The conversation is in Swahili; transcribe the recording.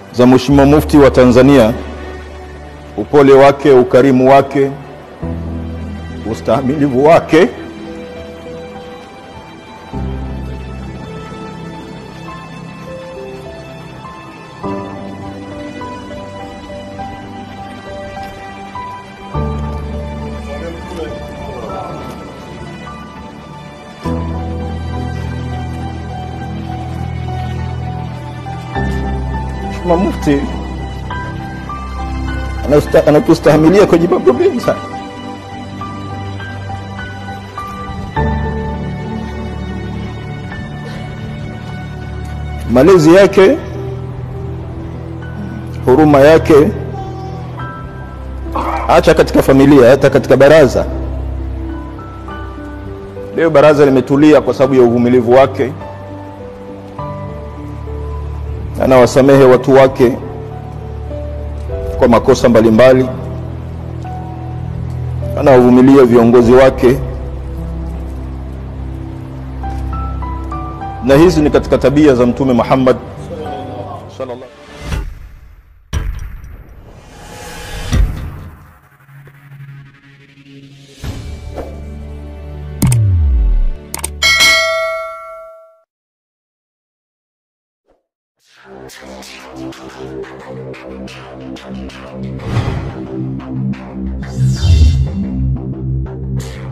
za Mheshimiwa Mufti wa Tanzania, upole wake, ukarimu wake, ustahimilivu wake Mheshimiwa Mufti anausta- anatustahimilia kwenye mambo mengi sana. Malezi yake, huruma yake, acha katika familia, hata katika baraza. Leo baraza limetulia kwa sababu ya uvumilivu wake anawasamehe watu wake kwa makosa mbalimbali, anawavumilia viongozi wake, na hizi ni katika tabia za Mtume Muhammad sallallahu Thank you.